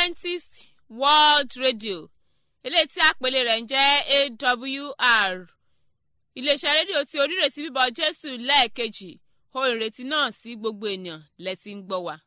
adventist world radio eléyìí tí àpèlé rẹ̀ ń jẹ́ awr iléeṣẹ́ rédíò tí onírètí bíbọ̀ jésù lẹ́ẹ̀kejì ohun ìrètí náà sí gbogbo ènìyàn lẹ́tí ń gbọ́ wa.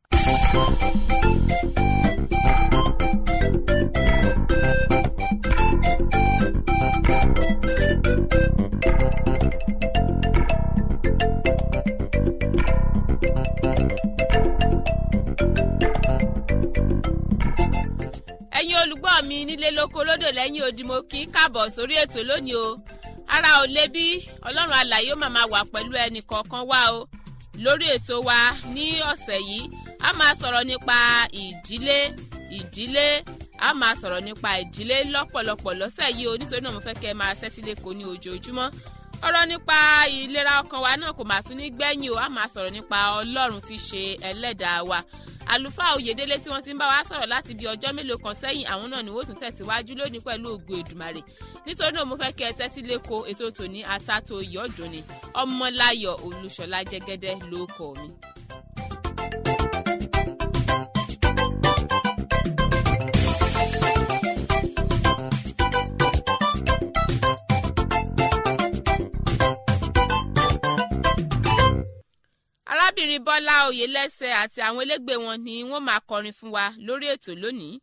ẹ̀yin olùgbọ́ mi nílé lóko lódò lẹ́yìn odi mo kì í káàbọ̀ sórí ètò lónìí o ara ò le bí ọlọ́run alàyè ó máa wà pẹ̀lú ẹnì kọ̀ọ̀kan wá o lórí ètò wa ní ọ̀sẹ̀ yìí a máa sọ̀rọ̀ nípa ìdílé ìdílé a máa sọ̀rọ̀ nípa ìdílé lọ́pọ̀lọpọ̀ lọ́sẹ̀ yìí o nítorí náà mo fẹ́ kẹ́ ẹ máa tẹ́tí lẹ́kọ̀ọ́ ní ojoojúmọ́ ọ̀rọ̀ nípa ìlera ọkàn wa náà kò máa tún ní gbẹ́yìn o a máa sọ̀rọ̀ nípa ọlọ́run tí í ṣe ẹlẹ́dàá wa àlùfáà oyèdélé tí wọ́n ti ń bá wa sọ̀rọ̀ láti bí ọjọ́ mélòó kan sẹ́yìn àwọn náà ni wọ́n tún tẹ̀síwájú lónìí pẹ̀lú ògo èdùmàrè nítorí náà mo fẹ́ kẹ́ ẹ tẹ́tí lẹ́kọ̀ọ́ ètò tòní àtàtò ìyọ́dún ni ọmọláyọ̀ olúṣọlá jẹ́gẹ́dẹ́ ló kọ́ mi. arábìnrin bọ́lá oyèlẹ́sẹ̀ àti àwọn elégbè wọn ni wọ́n máa kọrin fún wa lórí ètò lónìí.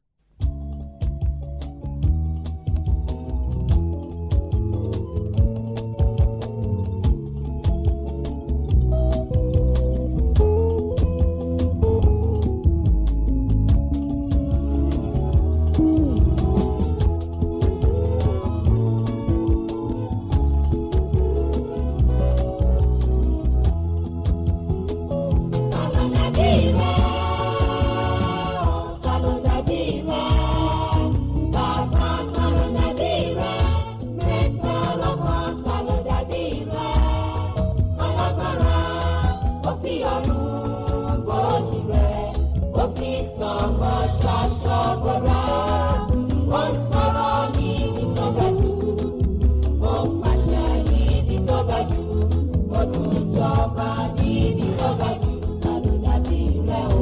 Ìjọba níbi tó ga jù, ta ló dàbí rẹ̀ o?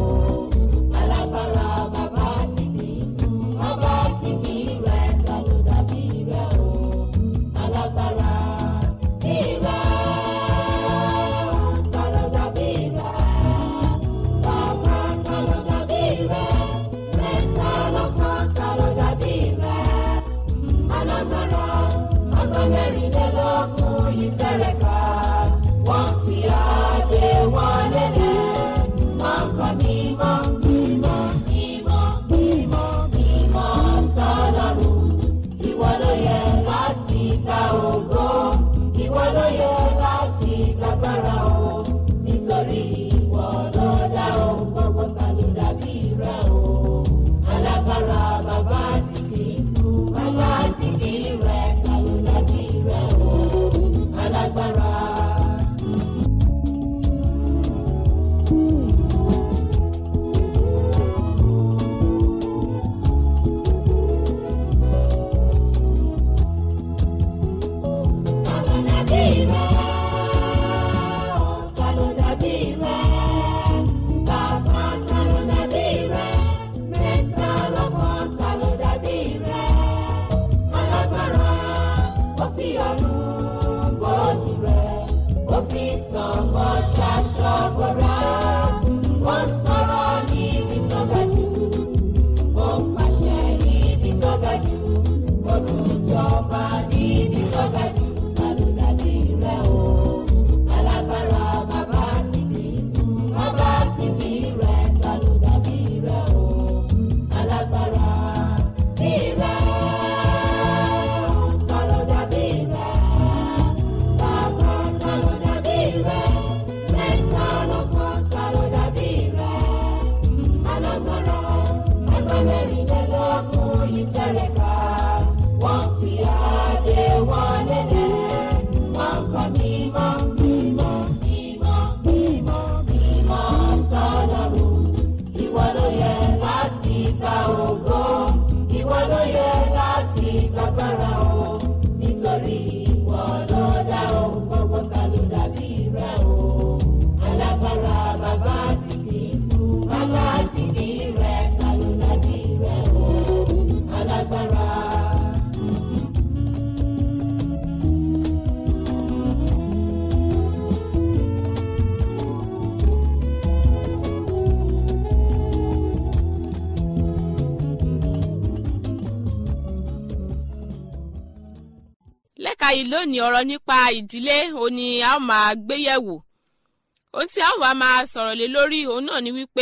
báyìí lónìí ọ̀rọ̀ nípa ìdílé òun ni a ó máa gbé yẹ̀wò ohun tí a ó wá máa sọ̀rọ̀ lé lórí òun náà ni wípé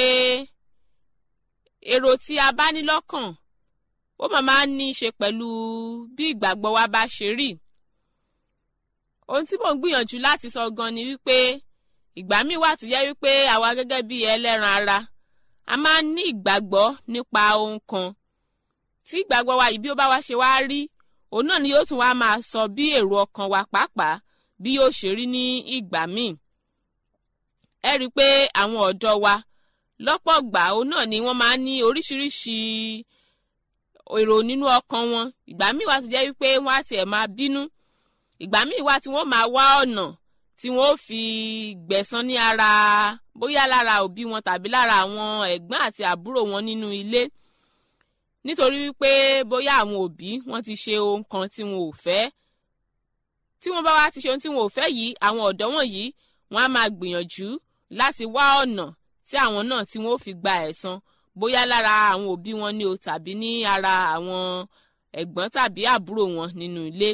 èrò tí a bá ní lọ́kàn ó máa máa ní í ṣe pẹ̀lú bí ìgbàgbọ́ wa bá ṣe rí ohun tí mò ń gbìyànjú láti sọ gan ni wípé ìgbà míì wà tó yẹ wípé àwa gẹ́gẹ́ bí ẹlẹ́ran ara a máa ń ní ìgbàgbọ́ nípa ohun kan tí ìgbàgbọ́ wa yìí bí ó bá wá ṣe wá rí òun náà ni yóò tún wá máa sọ bí èrò ọkàn wa pàápàá bí yóò ṣe rí ní ìgbà míì ẹ rí i pé àwọn ọ̀dọ́ wa lọ́pọ̀ gbà òun náà ni wọ́n máa ń ní oríṣiríṣi èrò nínú ọkàn wọn ìgbà míì wá ti jẹ́ wípé wọ́n á tiẹ̀ máa bínú ìgbà míì wá tí wọ́n máa wá ọ̀nà tí wọ́n ó fi gbẹ̀san ní ara bóyá lára òbí wọn tàbí lára àwọn ẹ̀gbọ́n àti àbúrò wọn nínú ilé nítorí wípé bóyá àwọn òbí wọn ti ṣe ohun kan tí wọn ò fẹ́ tí wọ́n bá wá ti ṣe ohun tí wọn ò fẹ́ yìí àwọn ọ̀dọ́ wọ̀nyí wọ́n á máa gbìyànjú láti wá ọ̀nà tí àwọn náà tí wọ́n ó fi gba ẹ̀san bóyá lára àwọn òbí wọn ni o tàbí ní ara àwọn ẹ̀gbọ́n tàbí àbúrò wọn nínú ilé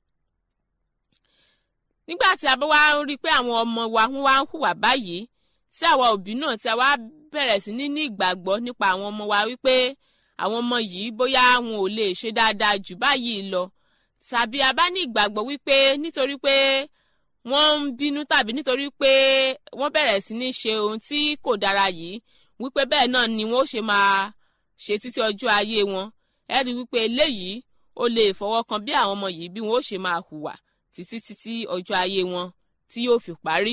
nígbà tí a bá wá ń rí i pé àwọn ọmọ wa wọ́n wá ń hùwà báyìí tí àwa òbí náà tí a wá bẹ̀rẹ̀ sí ní ní ìgbàgbọ́ nípa àwọn ọmọ wa wípé àwọn ọmọ yìí bóyá wọn ò lè ṣe dáadáa jù báyìí lọ tàbí a bá ní ìgbàgbọ́ wípé nítorí pé wọ́n ń bínú tàbí nítorí pé wọ́n bẹ̀rẹ̀ sí ní ṣe ohun tí kò dára yìí wípé bẹ́ẹ̀ náà ni wọ́n ó ṣe máa ṣe títí ọjọ́ ayé wọn ẹ rí wípé eléyìí ó lè fọwọ́ kan bí àwọn ọmọ yìí bí wọ́n ó ṣe máa hùwà títí títí ọjọ́ ayé wọn tí yóò fi parí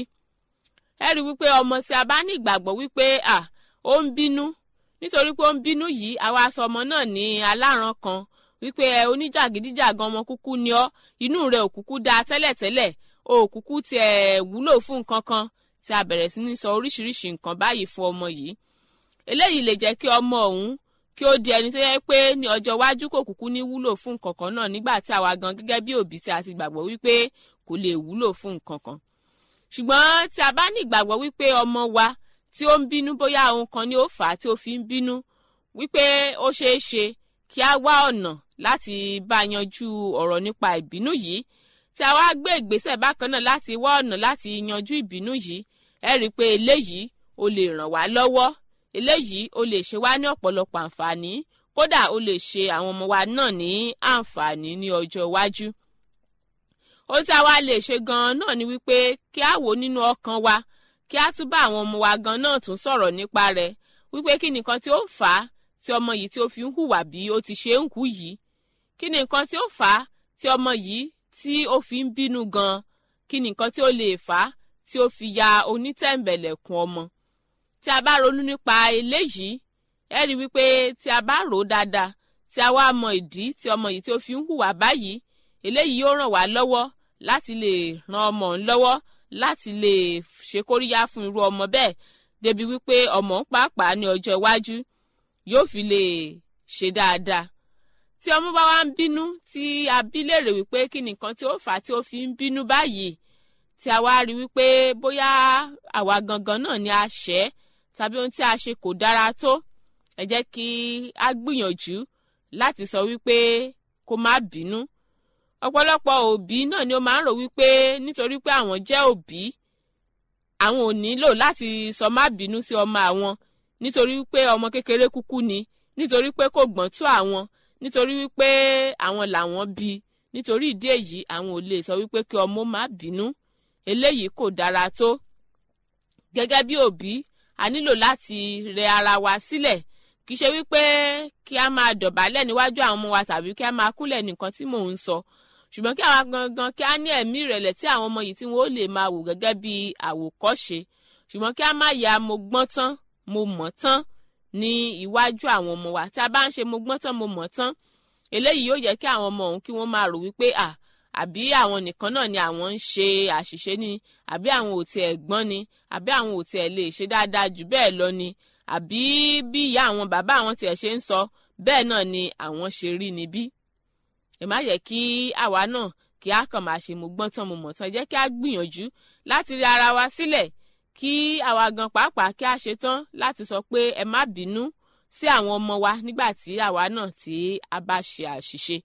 ẹ rí wípé ọmọ tí a bá ní ìgbàgbọ́ wípé à ó ń bínú nítorí pé ó ń bínú yìí àwa sọ ọmọ náà ní aláràn kan wípé ẹ oníjàgídíjàgan ọmọ kúkú ni ọ inú rẹ ò kúkú dáa tẹ́lẹ̀tẹ́lẹ̀ o ò kúkú tiẹ̀ wúlò fún nǹkan kan tí a bẹ̀rẹ̀ sí ní sọ oríṣiríṣi nǹkan báyìí fún ọmọ yìí eléyìí lè jẹ́ kí ọmọ ọ̀hún kí ó di ẹni tó yẹ pé ní ọjọ́ iwájú kò kúkú ní wúlò fún nǹkan kan náà nígbà tí àwa gan gẹ́gẹ́ bí òbí tí a ti gbàgbọ́ wípé kò lè wúlò fún nǹkan kan ṣùgbọ́n tí a bá ní ìgbàgbọ́ wípé ọmọ wa tí ó ń bínú bóyá ohun kan ni ó fà á tí ó fi ń bínú wípé ó ṣeé ṣe kí a wá ọ̀nà láti bá yanjú ọ̀rọ̀ nípa ìbínú yìí tí a wá gbé ìgbésẹ̀ bákan náà láti wá ọ̀nà láti yanjú ìbínú yìí ẹ rí i pé eléyìí ó lè ràn wá lọ́wọ́ eléyìí ó lè ṣe wá ní ọ̀pọ̀lọpọ̀ àǹfààní kódà ó lè ṣe àwọn ọmọ wa náà ní àǹfààní ní ọjọ́ iwájú. ohun tí a wá lè ṣe gan-an náà ni wípé kí a wò nínú ọkàn wa kí a tún bá àwọn ọmọ wa gan náà tún sọ̀rọ̀ nípa rẹ̀ wípé kí nìkan tí ó fà á tí ọmọ yìí tí ó fi ń hùwà bí ó ti ṣe ń hù yìí kí nìkan tí ó fà á tí ọmọ yìí tí ó fi ń bínú gan kí nìkan tí ó lè fà á tí ó fi ya onítẹ̀m̀bẹ̀lẹ̀kùn ọmọ tí a bá ronú nípa eléyìí ẹ rí wípé tí a bá rò ó dáadáa tí a wá mọ ìdí tí ọmọ yìí tí ó fi ń hùwà báyìí eléyìí yóò ràn wá lọ́wọ́ láti lè ran ọmọ ń lọ́wọ́ láti lè ṣe kóríyá fún irú ọmọ bẹ́ẹ̀ débi wípé ọmọ ń pàápàá ní ọjọ́ iwájú yóò fi lè ṣe dáadáa tí ọmọ bá wá ń bínú tí a bí léèrè wípé kí nìkan tí ó fà á tí ó fi ń bínú báyìí tí a wá rí wípé bóyá àwa gangan náà ni a ṣẹ̀ tàbí ohun tí a ṣe kò dára tó ẹ jẹ́ kí a gbìyànjú láti sọ wípé kó má bínú ọ̀pọ̀lọpọ̀ òbí náà ni ó máa ń rò wípé nítorí pé àwọn jẹ́ òbí àwọn ò nílò láti sọ má bínú sí ọmọ àwọn nítorí wípé ọmọ kékeré kúkú ni nítorí pé kò gbọ́n tó àwọn nítorí wípé àwọn làwọn bí nítorí ìdí èyí àwọn ò lè sọ wípé kí ọmọ má bínú eléyìí kò dára tó gẹ́gẹ́ bí òbí a nílò láti rẹ ara wa sílẹ̀ kì í ṣe wípé kí a máa dọ̀bálẹ̀ níwájú àwọn ọmọ wa tàbí kí a máa kúnlẹ̀ nìkan tí mò ń sọ ṣùgbọ́n kí àwa gangan kí a ní ẹ̀mí ìrẹ̀lẹ̀ tí àwọn ọmọ yìí tí wọ́n ó lè máa wò gẹ́gẹ́ bí àwòkọ́ṣe ṣùgbọ́n kí a má ya mo gbọ́n tán mo mọ̀ tán ní iwájú àwọn ọmọ wa tí a bá ń ṣe mo gbọ́n tán mo mọ̀ tán eléyìí yóò jẹ́ kí àwọn ọmọ òun kí wọ́n máa rò wípé à àbí àwọn nìkan náà ni àwọn ń ṣe àṣìṣe ni àbí àwọn ò tiẹ̀ gbọ́n ni àbí àwọn ò tiẹ̀ lè ṣe dáadáa jù bẹ́ẹ̀ lọ ni àbí bí ìyá àwọn bàbá àwọn tiẹ̀ ṣe ń sọ bẹ́ẹ̀ náà ni àwọn ṣe rí ni bí. ẹ má yẹ kí àwa náà kí a kàn máa ṣe mo gbọ́n tán mo mọ̀ tán jẹ́ kí a gbìyànjú láti rí ara wa sílẹ̀ kí àwa gan pàápàá kí a ṣe tán láti sọ pé ẹ má bínú sí àwọn ọmọ wa nígbà tí àwa náà tí a bá ṣe àṣìṣe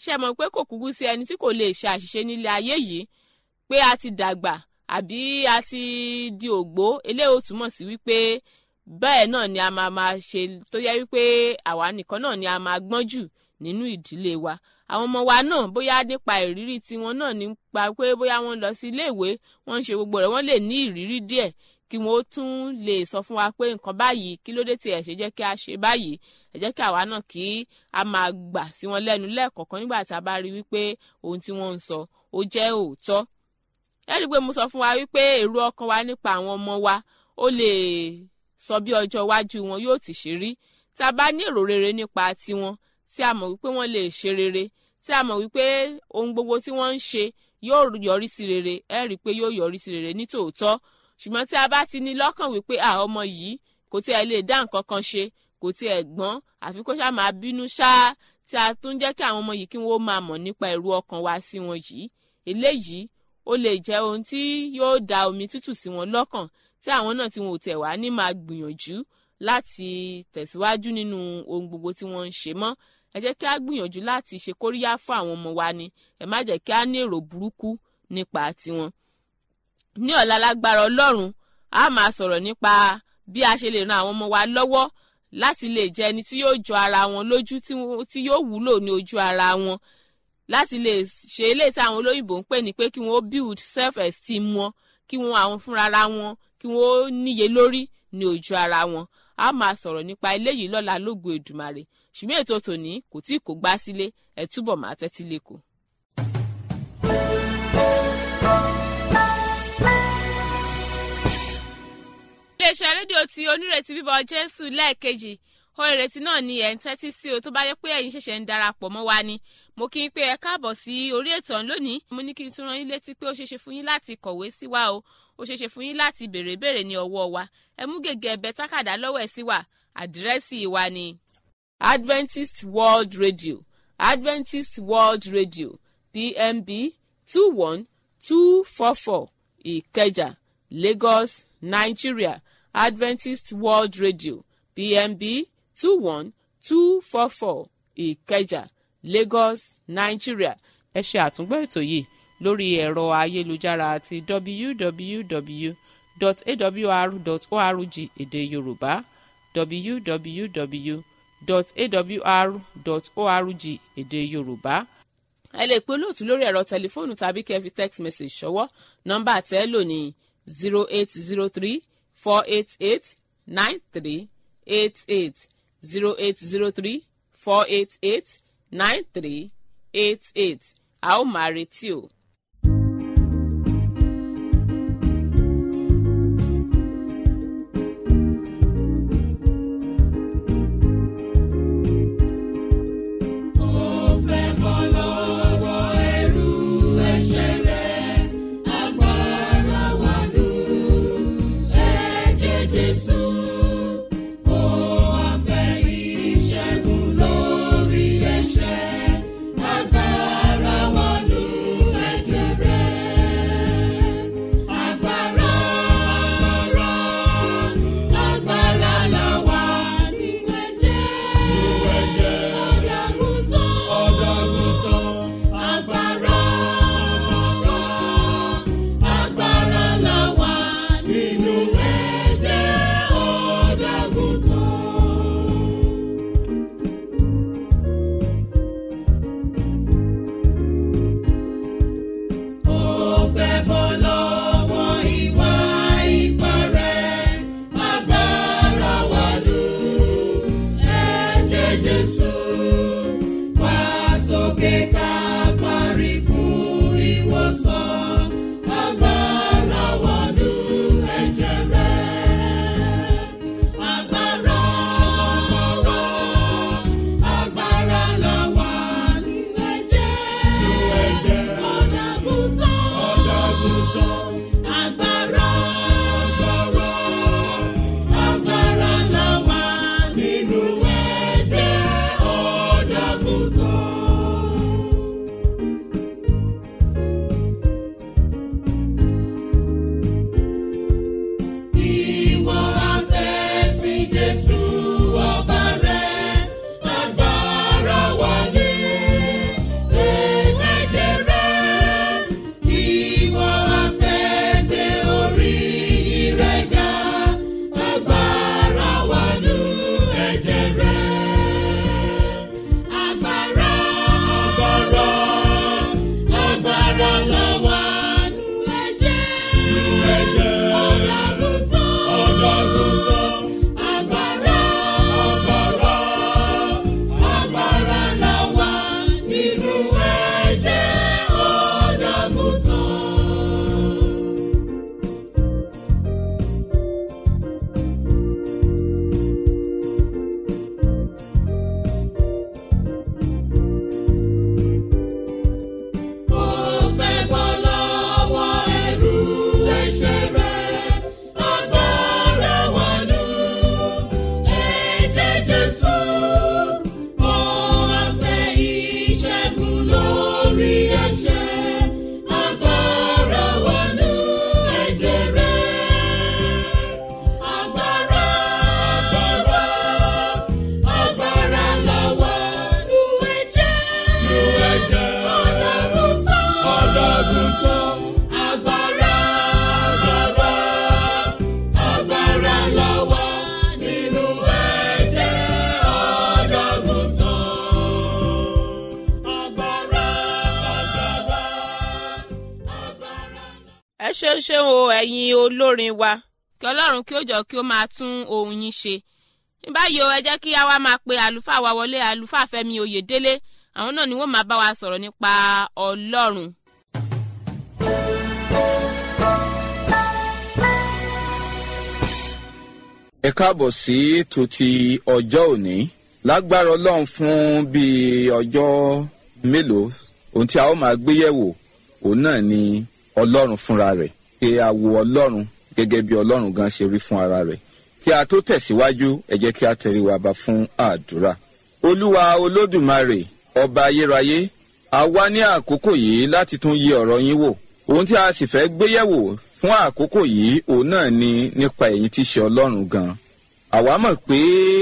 ṣe mọ̀ pé kò kúkú sí ẹni tí kò lè ṣe àṣìṣe nílé ayé yìí pé a ti dàgbà àbí a ti di ògbó eléyìí ó túmọ̀ sí wípé bẹ́ẹ̀ náà ni a máa máa ṣe tó yẹ wípé àwa nìkan náà ni a máa gbọ́n jù nínú ìdílé wa àwọn ọmọ wa náà bóyá nípa ìrírí tiwọn náà nípa pé bóyá wọ́n lọ sí iléèwé wọ́n ń ṣe gbogbo rẹ̀ wọ́n lè ní ìrírí díẹ̀ kí wọ́n ó tún lè sọ fún wa pé nǹkan báyìí kí ló dé tí ẹ̀ ṣe jẹ́ kí a ṣe báyìí ẹ jẹ́ kí àwa náà kí a máa gbà sí wọn lẹ́nu lẹ́ẹ̀kọ̀ọ̀kan nígbà tí a bá rí wípé ohun tí wọ́n ń sọ ó jẹ́ òótọ́ ẹ rí i pé mo sọ fún wa wípé èrò ọkàn wa nípa àwọn ọmọ wa ó lè sọ bí ọjọ́ iwájú wọn yóò ti ṣe rí tí a bá ní èrò rere nípa tiwọn tí a mọ̀ wípé wọ́n lè ṣe rere tí a mọ̀ wípé ohun gbogbo tí wọ́n ń ṣe yóò yọrí sí rere ẹ rí i pé yóò yọrí sí rere ní tòótọ́ ṣùgbọ́n tí a bá ti ní lọ́kàn wípé à ọmọ yìí kò tí ẹ lè dá nǹkan kan ṣe kò tí ẹ gbọ́n àfi kó ṣáà máa bínú ṣáá tí a tún jẹ́ kí àwọn ọmọ yìí kí wọ́n máa mọ̀ nípa ẹ̀rù ọkàn wa sí wọn yìí eléyìí ó lè jẹ́ ohun tí yóò da omi tútù sí wọn lọ́kàn tí àwọn náà tí wọn ò tẹ̀ wá ní máa gbìyànjú láti tẹ̀síwájú nínú ohun gbogbo tí wọ́n ń ṣe mọ́ ẹ jẹ́ kí a gbìyànjú láti ṣe kóríyá fún àwọn ọmọ wa ni ẹ má jẹ́ kí a ní èrò burúkú nípa tiwọn. ní ọ̀la lágbára ọlọ́run a máa sọ̀rọ̀ nípa bí a ṣe lè ran àwọn ọmọ wa lọ́wọ́ láti lè jẹ́ ẹni tí yóò jọ ara wọn lójú tí yóò wúlò ní ojú ara wọn láti lè ṣe eléyìí tí àwọn olóyìnbó ń pè ní pé kí wọ́n build self esteem wọn kí wọ́n àwọn fúnra wọn kí wọ́n níye lórí ní ojú ara wọn a máa sọ̀rọ̀ nípa eléyìí lọ́la lógo Èdùmàrè ṣùgbọ́n ètò tòní kò tí kò gbá sílé ẹ̀ túbọ̀ máa tẹ́tí lẹ́kọ̀ọ́. iléeṣẹ́ rédíò tí onírètí bíbọ̀ Jésù lẹ́ẹ̀kejì ó ìrètí náà ni ẹ̀ ń tẹ́tí sí o tó bá yẹ pé ẹ̀yin ṣẹ̀ṣẹ̀ ń darapọ̀ mọ́ wa ni mo kí n pé ẹ káàbọ̀ sí orí ètò ọ̀hún lónìí mo ní kí n tún rán yín létí pé ó ṣeéṣe fún yín láti kọ̀wé sí wa o ó ṣeéṣe fún yín láti béèrè béèrè ní ọwọ́ wa ẹ mú gègé ẹ̀bẹ̀ tákàdá lọ́wọ́ ẹ̀ sí wa àdírẹ́sì wa ni Adventist World Radio Adventist World Radio PMB two one two four four Ìkẹjà Lagos Nigeria Adventist World Radio PMB two one two four four Ìkẹjà Lagos Nigeria ẹ ṣe àtúngbọ́ ètò yìí lórí ẹ̀rọ ayélujára àti www.awr.org èdè Yorùbá www.awr.org èdè Yorùbá ẹ lè pe olóòtú lórí ẹ̀rọ tẹlifóònù tàbí kẹ́ fi text message ṣọwọ́ nọ́mbà tẹ́ lò ní zero eight zero three four eight eight nine three eight eight zero eight zero three four eight eight nine three eight eight a ó máa retí o. ṣeun ṣeun o ẹ̀yin olórin wa kí ọlọ́run kí ó jọ kí ó máa tún ohun yín ṣe ní báyìí o ẹ jẹ́ kí a wá máa pe àlùfáà wa wọlé àlùfáà fẹ́mi oyèdélé àwọn náà ni wọ́n máa bá wa sọ̀rọ̀ nípa ọlọ́run. ẹ káàbọ̀ sí ètò ti ọjọ́ òní lágbára ọlọ́run fún bíi ọjọ́ mélòó ohun tí a ó máa gbé yẹ̀wò òun náà ni ọlọ́run fúnra rẹ̀ pé a wo ọlọ́run gẹ́gẹ́ bí ọlọ́run gan ṣe rí fún ara rẹ̀ kí a tó tẹ̀síwájú ẹ jẹ́ kí a tẹrí wa ba fún àdúrà. olúwa olódùmarè ọba ayérayé a wá ní àkókò yìí láti tún yẹ ọ̀rọ̀ yín wò ohun tí a sì fẹ́ gbé yẹ̀wò fún àkókò yìí òun náà ni nípa ẹ̀yin tí ṣe ọlọ́run gan. àwa mọ̀ pé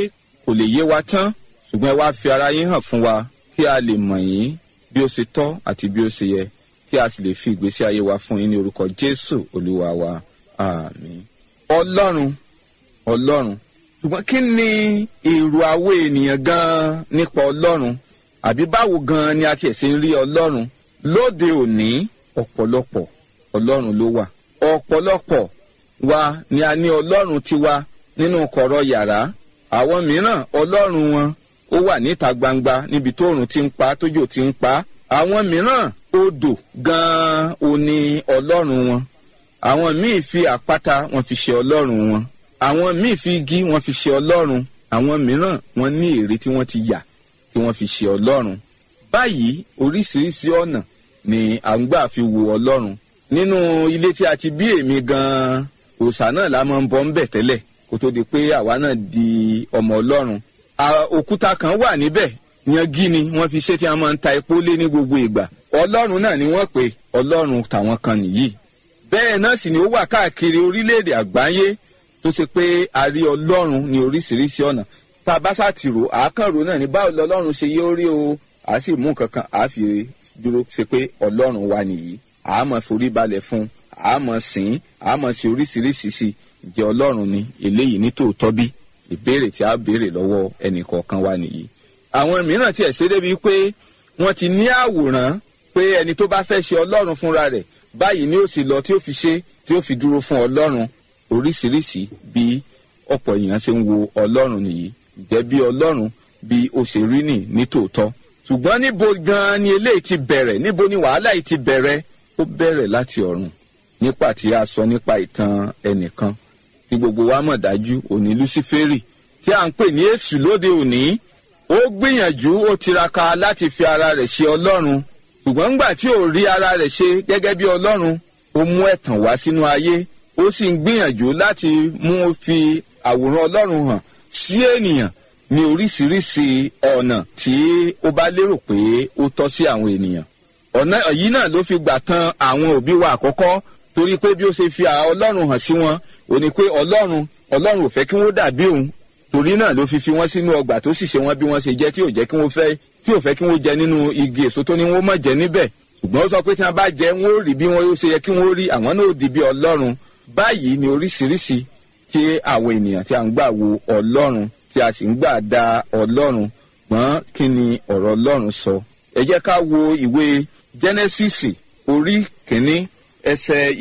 kò lè yé wa tán ṣùgbọ́n ẹ wá fi ara yín hàn fún wa kí a lè mọ̀ yín bí ó ṣe tọ́ àti bí ó ṣe yẹ kí a sì lè fi ìgbésí ayé wa fún yín ní orúkọ jésù olúwa wa àmín. ọlọ́run ọlọ́run ṣùgbọ́n kí ni èrò àwọ̀ ènìyàn gan-an nípa ọlọ́run àbí báwo gan-an ni a tiẹ̀ ṣe ń rí ọlọ́run lóde òní ọ̀pọ̀lọpọ̀ ọlọ́run ló wà ọ̀pọ̀lọpọ̀ wa ni a ní ọlọ́run tiwa nínú kọ̀rọ̀ yàrá àwọn mìíràn ọlọ́run wọn ó wà níta gbangba níbi tóòrùn ti ń pa tójò ti ń pa àwọn mìíràn odò gan-an ò ní ọlọ́run wọn àwọn míì fi àpáta wọn fi ṣe ọlọ́run wọn àwọn míì fi igi wọn fi ṣe ọlọ́run àwọn mìíràn wọn ní ère tí wọ́n ti yà tí wọ́n fi ṣe ọlọ́run báyìí oríṣiríṣi ọ̀nà ni à ń gbà fi wo ọlọ́run nínú ilé tí a ti bí èmi gan-an òòṣà náà la máa ń bọ́ ń bẹ̀ tẹ́lẹ̀ kó tó di pé àwa náà di ọmọ ọlọ́run òkúta kan wà níbẹ̀ yangi ni wọ́n fi ṣe tí wọ́n máa ń ta epo lé ní gbogbo ìgbà ọlọ́run náà ni wọ́n pè ọlọ́run tàwọn kan nìyí bẹ́ẹ̀ náà sì ni ó wà káàkiri orílẹ̀-èdè àgbáyé tó ṣe pé a rí ọlọ́run ní oríṣiríṣi ọ̀nà tá a bá ṣàtìrò àákànrò náà ní báwo lọ́lọ́run ṣe yé orí o à sì mú kankan à fi dúró ṣe pé ọlọ́run wa nìyí à á mọ̀ forí balẹ̀ fún à á mọ̀ sìn à á mọ̀ ṣe oríṣiríṣi sí jẹ́ ọlọ́run ni eléyìí ní tòótọ́ bí ìbéèrè tí a béèrè lọ́wọ́ ẹnì kọ̀ọ̀kan wa nìyí àwọn mìíràn tiẹ̀ ṣe débi pé wọ́n ti ní àwòrán pé ẹni tó bá fẹ́ ṣe ọlọ́run fúnra rẹ̀ báyìí ni ó sì lọ tí ó fi ṣe tí ó fi dúró fún ọlọ́run oríṣiríṣi bí ọ̀pọ̀ èèyàn ṣe ń wo ọlọ́run nìyí jẹ́ bí ọlọ́run bí ó ṣe rí nì ní tòótọ́ ṣùgbọ́n níbo gan-an ni eléyìí ti bẹ̀rẹ̀ níbo ni wàhálà yìí ti bẹ̀rẹ̀ ó bẹ̀rẹ̀ láti ọ̀run nípa tí a sọ nípa ìtàn ẹnìkan tí gbogbo wa mọ̀ dájú òní luciferi tí à ń pè ní èṣù lóde òní ó gbìyànjú ó tiraka láti fi ara rẹ̀ ṣe ọlọ́run ṣùgbọ́n ńgbà tí ò rí ara rẹ̀ ṣe gẹ́gẹ́ bí ọlọ́run ó mú ẹ̀tàn wá sínú ayé ó sì ń gbìyànjú láti mú fi àwòrán ọlọ́run hàn sí ènìyàn ní oríṣiríṣi ọ̀nà tí ó bá lérò pé ó tọ́ sí àwọn ènìyàn ọ̀nà yìí náà ló fi gbà tan àwọn òbí wa àkọ́kọ́ torí pé bí ó ṣe fi ọlọ́run hàn sí wọn ò ní pé ọlọ́run ọlọ́run ò fẹ́ kí wọ́n dàbí òun torí náà ló fi fi wọ́n sínú ọgbà tó sì ṣe wọ́n bí wọ́n ṣe jẹ́ tí ò jẹ́ kí wọ́n fẹ́ tí ò fẹ́ kí wọ́n jẹ nínú igi èso tó ní wọ́n má jẹ níbẹ̀ ṣùgbọ́n ó sọ pé tí wọ́n bá jẹ wọ́n ó rí bí wọ́n ṣe yẹ kí wọ́n rí àwọn náà ó di bí ọlọ́run báyìí ni oríṣiríṣi tí àwọn ènìyàn tí a ń gbà wo ọlọ́run tí a sì ń gbà da ọlọ́run gbọ́n kí ni ọ̀rọ̀ ọlọ́run sọ ẹ jẹ́ ká wo ìwé jẹ́nẹ́sìsì orí kìíní ẹsẹ̀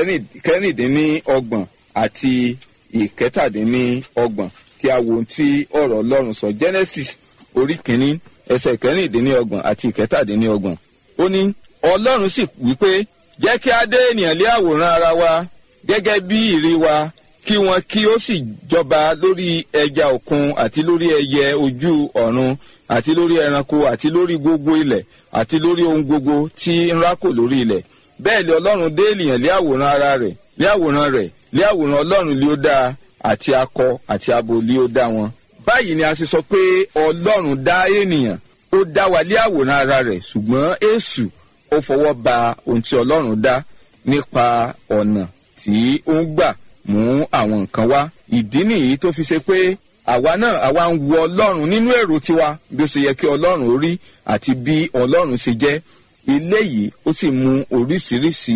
ìkẹrìndínlọ́gbọ̀n àti ìkẹtàdínlọ́gbọ̀n kí a wo ohun tí ọ̀rọ̀ ọlọ́run sọ genesis orí kìíní ẹsẹ̀ ìkẹrìndínlọ́gbọ̀n àti ìkẹtàdínlọ́gbọ̀n ó ní ọlọ́run sì wípé jẹ́ kí a dé ènìyàn lé àwòrán ara wa gẹ́gẹ́ bí ìrí wa kí wọn kí ó sì jọba lórí ẹja òkun àti lórí ẹyẹ ojú ọ̀run àti lórí ẹranko àti lórí gbogbo ilẹ̀ àti lórí ohun gbogbo tí ń rákò lórí ilẹ̀ bẹ́ẹ̀ lé ọlọ́run dé ènìyàn lé àwòrán ara rẹ̀ lé àwòrán rẹ̀ lé àwòrán ọlọ́run lé ó dáa àti akọ àti abo lé ó dá wọn. báyìí ni a ṣe sọ pé ọlọ́run dá ènìyàn ó dá wa lé àwòrán ara rẹ̀ ṣùgbọ́n èṣù ó fọwọ́ ba ohun tí ọlọ́run dá nípa ọ̀nà tí ó ń gbà mú àwọn nǹkan wá. ìdí nìyí tó fi ṣe pé àwa náà àwa ń wo ọlọ́run nínú èrò tiwa bí ó ṣe yẹ kí ọlọ́run ó rí àti bí ọlọ́run ṣe jẹ́ eléyìí ó sì mú oríṣiríṣi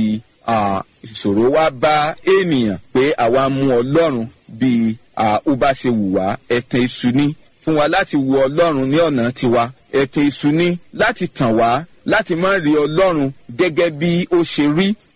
ìṣòro wá bá ènìyàn pé àwa mú ọlọ́run bí ó bá ṣe wù wá ẹ̀tàn èṣù ni fún wa láti wo ọlọ́run ní ọ̀nà tiwa ẹ̀tàn èṣù ni láti tàn wá láti má rí ọlọ́run gẹ́gẹ́ bí ó ṣe rí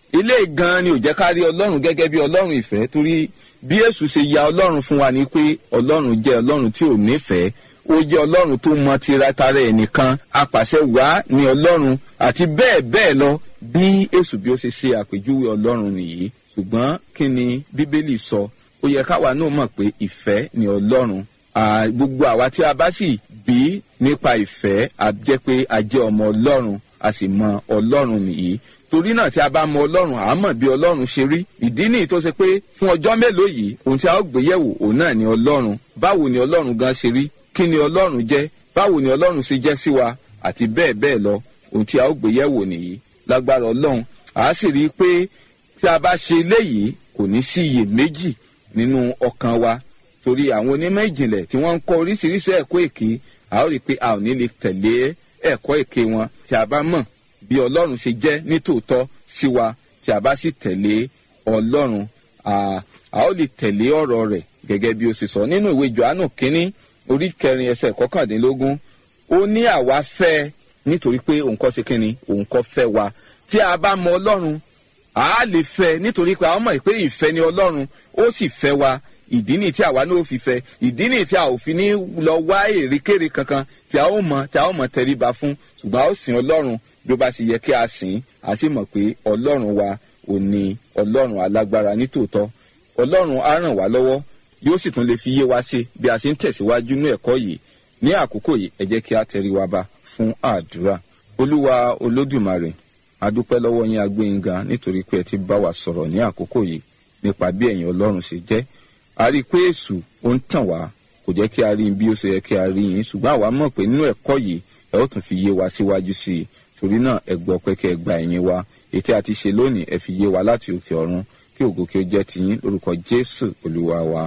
ilé gan ni ò jẹ́ ká rí ọlọ́run gẹ́gẹ́ bí ọlọ́run ìfẹ́ torí bí èṣù ṣe ya ọlọ́run fún wa ni pé ọlọ́run jẹ́ ọlọ́run tí ò nífẹ̀ẹ́ ó jẹ́ ọlọ́run tó mọ tiratara ẹnìkan apàṣẹ wá ní ọlọ́run àti bẹ́ẹ̀ bẹ́ẹ̀ lọ bí èṣù bí ó ṣe ṣe àpèjúwe ọlọ́run nìyí ṣùgbọ́n kí ni bíbélì sọ ó yẹ káwa náà mọ̀ pé ìfẹ́ ni ọlọ́run gbogbo àwa tí a bá sì bí nípa ìfẹ́ a jẹ́ pé a jẹ́ ọmọ ọlọ́run a sì mọ ọlọ́run nìyí torí náà tí a bá mọ ọlọ́run à á mọ̀ bí ọlọ́run ṣe rí ìdí nìyí tó ṣe pé fún ọjọ́ mélòó yìí ohun tí a ó gbé yẹ̀wò òun náà ni ọlọ́run báwo ni ọlọ́run gan ṣe rí kí ni ọlọ́run jẹ́ báwo ni ọlọ́run ṣe jẹ́ sí wa àti bẹ́ẹ̀ bẹ́ẹ̀ lọ ohun tí a ó gbé yẹ̀wò nìyí lágbára ọlọ́run à á sì rí i pé tí a bá ṣe eléyìí kò ní sí iyèméjì nínú ọkàn wa torí àwọn onímọ̀ ìjìnlẹ̀ tí wọ́n ń kọ́ oríṣiríṣi ẹ̀kọ́ èké a ó rí i pé a ò ní lè tẹ̀lé ẹ̀kọ́ èké wọn tí a bá mọ̀ bí ọlọ́run ṣe jẹ́ nítòótọ́ sí wa tí a bá sì tẹ̀lé ọlọ́run a ó lè tẹ̀lé ọ̀rọ̀ rẹ̀ gẹ́gẹ́ bí ó ṣe sọ nínú ìwé johannu kínní orí kẹrin ẹsẹ̀ kọkàndínlógún ó ní àwa fẹ́ nítorí pé òun kọ́ ṣe kínni òun kọ́ fẹ́ wa tí a bá mọ ọlọ́run a lè fẹ́ nítorí pé àwọn mọ̀ pé ìfẹ́ ni ọlọ́run ó sì fẹ́ wa ìdí nìyí tí àwa náà fi fẹ́ ìdí nìyí tí a ò fi ní lọ wá èrèkèrè kankan tí a ó mọ tí a ó mọ tẹríba fún ṣùgbọ́n a ó sìn ọlọ́run bí ó bá ṣe yẹ kí a sìn a sì mọ̀ pé ọlọ́run wa ò ní ọlọ́run alágbára nítòótọ́ ọlọ́run á ràn wá lọ́wọ́ yóò sì tún lè fi yé wa ṣe bí a ṣe ń tẹ̀síwájú ní ẹ̀kọ́ yìí ní àkókò yìí ẹ jẹ́ kí a tẹrí wa ba fún àdúrà olúwa olódùmarè adúpẹ́ lọ́wọ́ yín agbẹ́yìnga nítorí pé ẹ ti bá wa sọ̀rọ̀ ní àkókò yìí nípa bí ẹ̀yin ọlọ́run ṣe jẹ́ a rí i pé èṣù ó ń tàn wá kò jẹ́ kí a rí i bí ó ṣe yẹ kí a rí yín ṣùgbọ́n àwa mọ̀ pé nínú ẹ̀kọ́ yìí ẹ ó tún fi yé wa síwájú sí i torí náà ẹ gbọ́ pé kí ẹ gba ẹ̀yìn wa ètí àti ṣe lónìí ẹ fi yé wa láti òkè ọ̀run kí ògo kí ó jẹ́ tiyín lórúkọ jésù olúwa wa.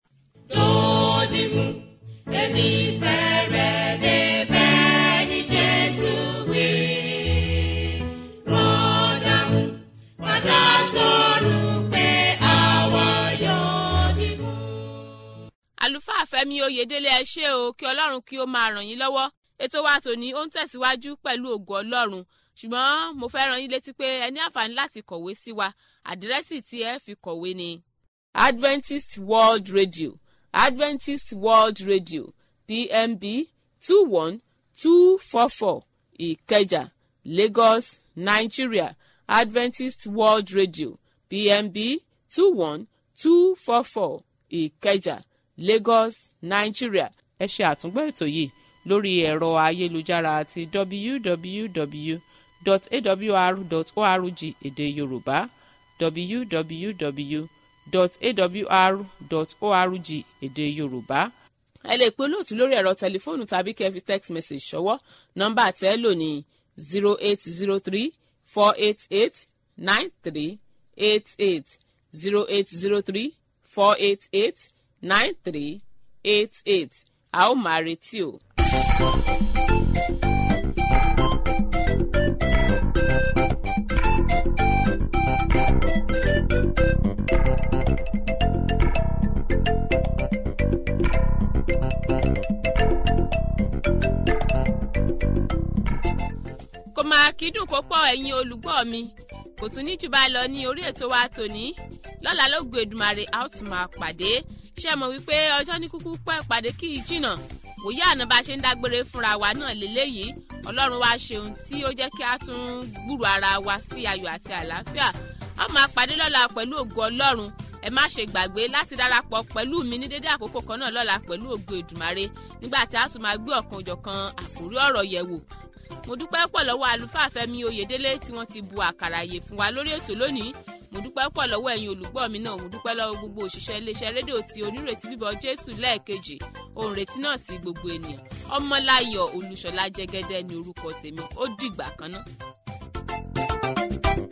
Dodimu, èmi fẹ́ rẹ̀ débẹ̀ ní Jésù wí. Rọ́dàmù, padà sọ̀rọ̀ pé àwa yóò dìbò. àlùfáà fẹ́mi oyèdélé ẹ ṣé o kí ọlọ́run kí ó máa ràn yín lọ́wọ́ ètò wa tòní ó ń tẹ̀síwájú pẹ̀lú ògo ọlọ́run ṣùgbọ́n mo fẹ́ ràn yín létí pé ẹ ní àǹfààní láti kọ̀wé sí wa àdírẹ́sì tí ẹ fi kọ̀wé ni adventist world radio adventist world radio pmb two one two four four ìkẹjà lagos nigeria adventist world radio pmb two one two four four ìkẹjà lagos nigeria ẹ ṣe àtúngbọ́ ètò yìí lórí ẹ̀rọ ayélujára àti www.awr.org èdè yorùbá www.awr.org èdè yorùbá ẹ lè pe olóòtú lórí ẹ̀rọ tẹlifóònù tàbí kẹ́ fi text message ṣọwọ́ nọ́mbà tẹ́ ẹ lò ní zero eight zero three four eight eight nine three eight eight zero eight zero three four eight eight nine three eight eight a ó máa retí o. kò máa kídùn kó pọ̀ ẹ̀yin olùgbọ́ mi kò tún ní jù bá lọ ní orí ètò wa tòní lọ́la ló gbé Èdùmàrè a ó tún máa pàdé ṣé mọ̀ wípé ọjọ́ ní kúkú pẹ́ pàdé kí í jìnnà wòye àná bá ṣe ń dágbére fúnra wa náà lélẹ́yìí ọlọ́run wa ṣeun tí ó jẹ́ kí a tún gbúrò ara wa sí ayọ̀ àti àlàáfíà a máa pàdé lọ́la pẹ̀lú ògo ọlọ́run ẹ má ṣe gbàgbé láti darapọ̀ pẹ̀lú mi ní dédé àkókò kan náà lọ́la pẹ̀lú ògo Èdùmàrè nígbà tí a tún máa gbé ọ̀kan òjọ̀kan àkórí ọ̀rọ̀ yẹ̀wò mo dúpẹ́ pọ̀ lọ́wọ́ àlùfáà Fẹ́mi Oyèdélé tí wọ́n ti bu àkàrà àyè fún wa lórí ètò lónìí mo dúpẹ́ pọ̀ lọ́wọ́ ẹ̀yin olùgbọ́ mi náà mo dúpẹ́ lọ́wọ́ gbogbo òṣìṣẹ́ iléeṣẹ́ rédíò tí onírètí bíbọ̀ Jésù lẹ́ẹ̀kejì òun retí náà sí gbogbo ènìyàn Ọmọláyọ̀ Olúṣọlá Jẹ́gẹ́dẹ́ ni orúkọ tèmi ó dìgbà kan náà.